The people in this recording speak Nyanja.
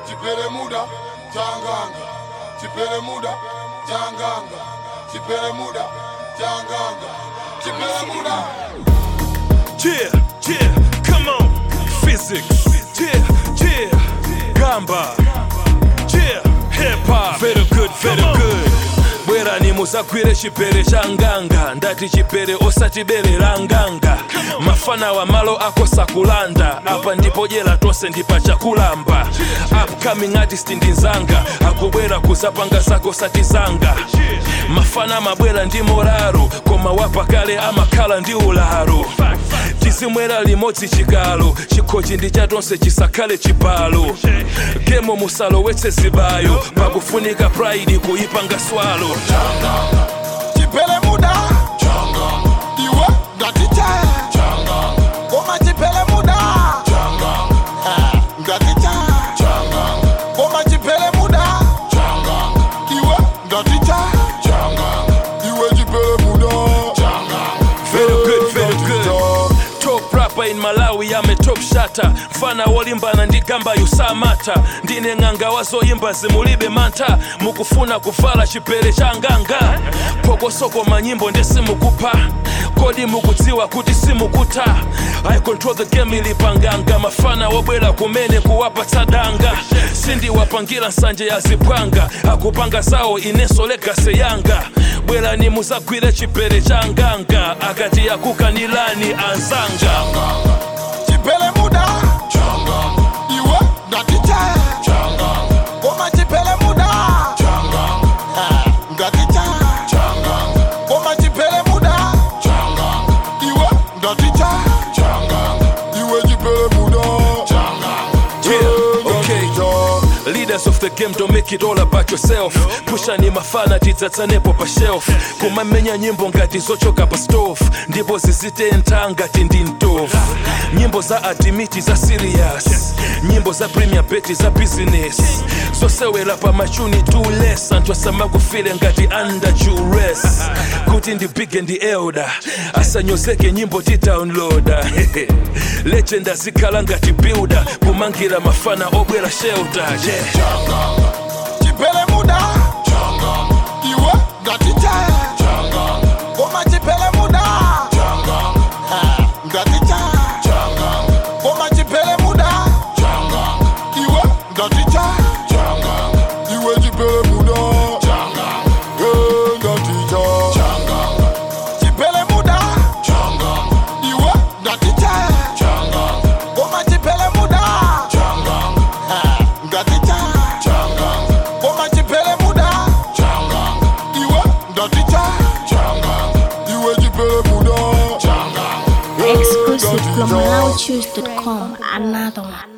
chipele muda changanga chipele muda changanga chipele muda changanga chipele muda Yeah, yeah, come on. Physics. Yeah, yeah. Gamba. Yeah, hip hop. Very good, very good. bwera nimuzagwire chipere cha nganga ndati chipere osatiberera nganga mafana wa malo akosa kulanda apa ndipo jera tonse ndipa chakulamba upcoming artist ndi nzanga akubwera kuzapanga zako satizanga mafana mabwera ndi moraro koma wapakale amakhala ndi ularo tizimwera limodzi chikalo chikhochi ndi chatonse chisakhale chibalo gemo musalowetse zibayo pakufunika pride kuyipanga swalo chipele muda iwe ngatiche koma chipele muda Eh, ngatiche koma chipele muda iwe ngatiche iwe chipele muda Very good, very good. Top rapper in Malawi ame top shata mfana wolimbana ndi gamba yusamata ndine ng'anga wazoyimba zimulibe mantha mukufuna kuvala chipere cha nganga pokosoko manyimbo ndesimukupa kodi mukudziwa kuti simukutha i control the game ilipanganga mafana wobwera kumene kuwapatsa danga sindiwapangira nsanje ya zipwanga akupanga zawo inenso legase yanga bwerani muzagwire chipere cha nganga akati akukanilani anzanga chipele muda iwe ngatiche koma chipele muda Eh, ngatiche koma chipele muda iwe ngatiche iwe chipele muda Yeah, okay. Leaders of the game don't make it all about yourself pushani mafana tidzatsanepo pa shelf kumamenya nyimbo ngati zochoka pa stove ndipo zizitentha ngati ndi ntovu nyimbo za adimiti za serious nyimbo za premier beti za business zosewera pa machuni too less anthu asamakufile ngati under duress kuti ndi big and elder asanyozeke nyimbo ti downloada legend azikhala ngati builder kumangira mafana obwera shelter yeah. chipele muda iwe ngatiche koma chipele muda Eh, ngatiche koma chipele muda iwe ngatiche iwe chipele muda Eh, ngatiche chipele muda iwe ngatiche koma chipele muda Eh, ngatiche koma chipele muda iwe ngatiche iwe chipele muda Exclusive from MalauChoose.com. Another one.